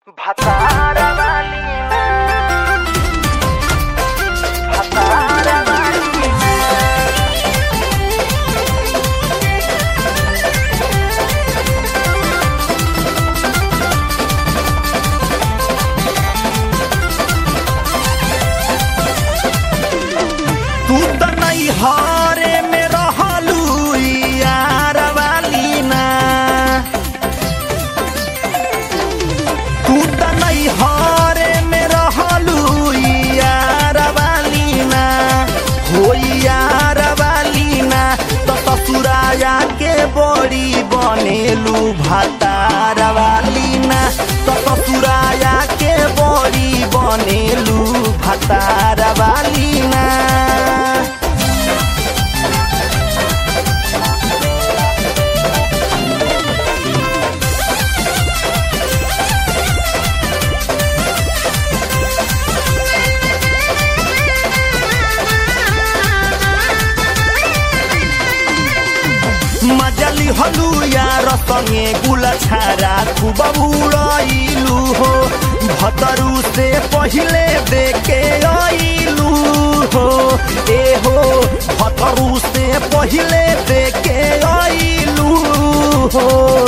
Patara Valina Patara Valina तू त नहीं हारे में रहलू यार वाली ना तू त नहीं हारे में रहलू यार वाली ना हो यार वाली ना तो ससुराया के बड़ी बनेलू भातार वाली ना तो ससुराया के बड़ी बनेलू भातार वाली ना मजली हलु यार संगे गुल छारा खूब उड़ैलू हो भतरू से पहिले देखे आइलू हो ए हो भतरू से पहिले देखे आइलू हो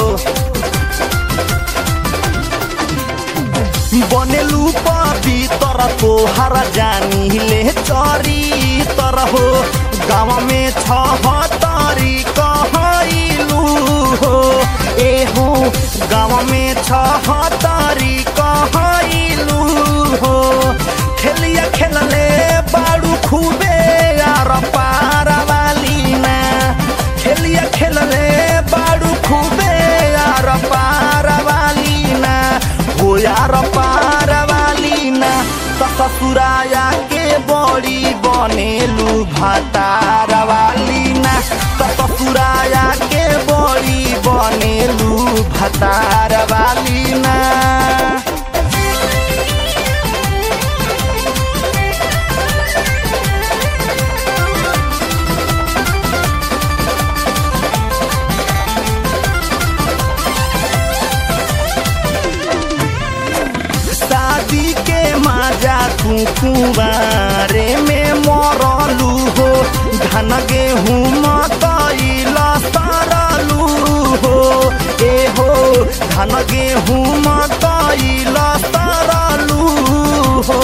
बनेलू पवित्र तोहर जानी ले चरी तर हो गाँव में छहतरी कहलू हो ए हो गाँव में छहतरी कहलू हो खेलिया खेलले बाड़ू खूबे यार पार वाली ना खेलिया खेलले बाड़ू खूबे यार पार वाली ना हो यार पार वाली ना त ससुराया के बड़ी बनेलू भातार वाली ना त ससुराया के बड़ी बनेलू भातार वाली ना शादी के माजा तू कुंवारे में मरलू हो धन गेहूँ मकैल सरलू हो ए हो धन गेहूँ मकैल सरलू हो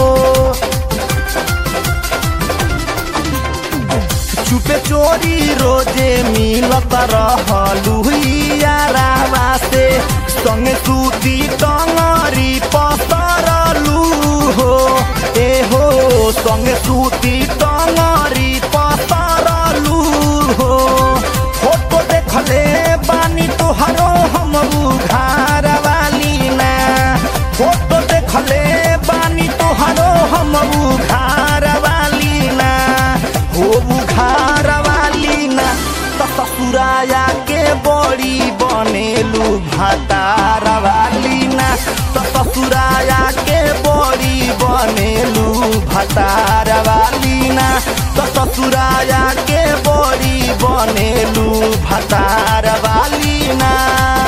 चुपे चोरी रोजे मिलत रहलू यारावा से संगे सूती टंगरी पसरलू हो ए हो संगे सूती टंगरी पसरलू हो फोटो देखले बानी तोहरो हम उघार वाली ना फोटो देखले बानी तोहरो हम उघार वाली ना हो बुखार वाली ना त ससुराया के बड़ी बनेलू भातार वाली ना त ससुराया के बड़ी बनेलू भातार वाली ना त ससुराया के बड़ी बनेलू भातार वाली ना